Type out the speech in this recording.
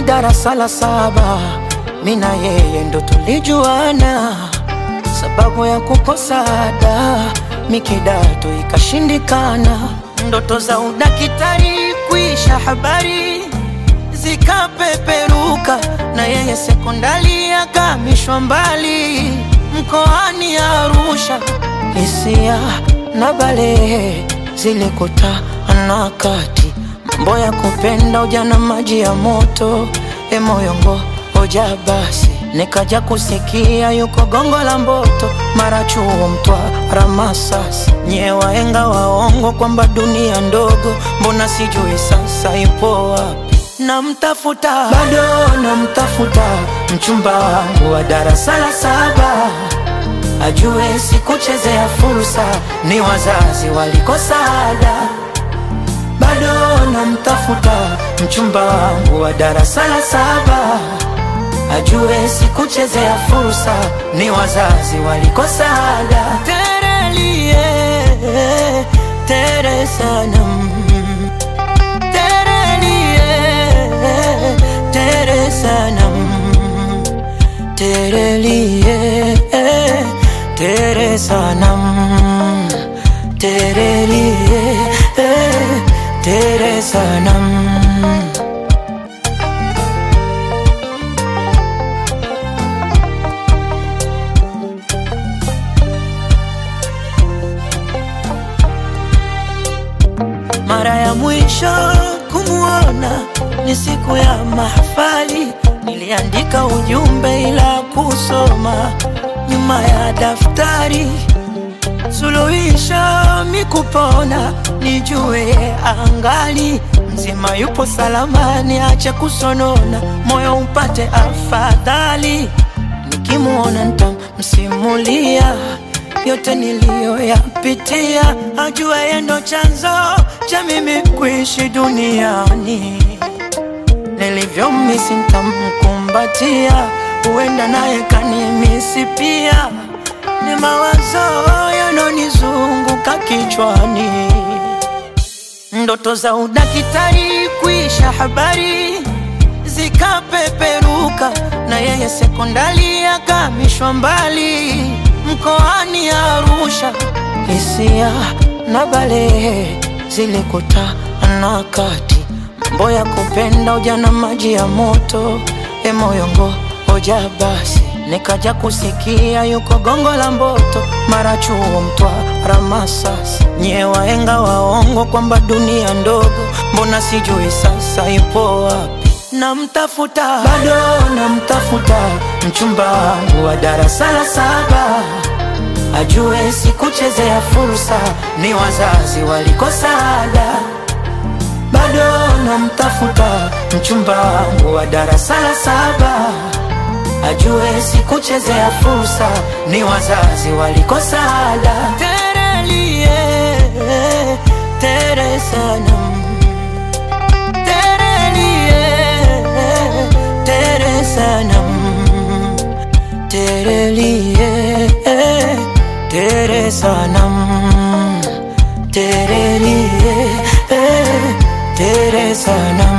darasa la saba, mina yeye ndo tulijuana, sababu ya kukosa ada mikidato ikashindikana, ndoto za udakitari kuisha habari zikapeperuka, na yeye sekondari akamishwa mbali mkoani Arusha. Hisia na balehe zilikutana kati, mambo ya kupenda ujana, maji ya moto, emoyongo hoja basi nikaja kusikia yuko gongo la Mboto, mara chuo Mtwara, Masasi, nye waenga waongo kwamba dunia ndogo, mbona sijui sasa ipo wapi? Namtafuta bado namtafuta, mchumba wangu wa darasa la saba, ajue sikuchezea fursa, ni wazazi walikosa ada. Bado namtafuta mchumba wangu wa darasa la saba ajue sikuchezea fursa, ni wazazi walikosa ada. Terelie tere sanam, terelie tere sanam, terelie tere sanam, terelie tere sanam. Mara ya mwisho kumuona ni siku ya mahafali, niliandika ujumbe ila kusoma nyuma ya daftari. Suluhisho mikupona, nijue angali mzima, yupo salama, niache kusonona, moyo upate afadhali. Nikimuona nitamsimulia yote niliyoyapitia, ajua yeye ndo chanzo cha mimi kuishi duniani. Nilivyomisi nitamkumbatia, huenda naye kanimisi pia. Ni mawazo yanonizunguka kichwani, ndoto za udakitari kuisha habari zikapeperuka, na yeye sekondari akamishwa mbali mkoani Arusha. Hisia na balehe zilikutana kati, mambo ya kupenda ujana, maji ya moto, emoyongo hoja basi nikaja kusikia yuko gongo la Mboto, mara chuo Mtwara, Masasi, nye waenga waongo kwamba dunia ndogo, mbona sijui sasa ipo wapi? Namtafuta bado namtafuta, mchumba wangu wa darasa la saba, ajue sikuchezea fursa, ni wazazi walikosa ada. Bado namtafuta, mchumba wangu wa darasa la saba, ajue sikuchezea fursa, ni wazazi walikosa ada. Terelie tere sanam terelie tere sanam terelie tere sanam terelie tere sanam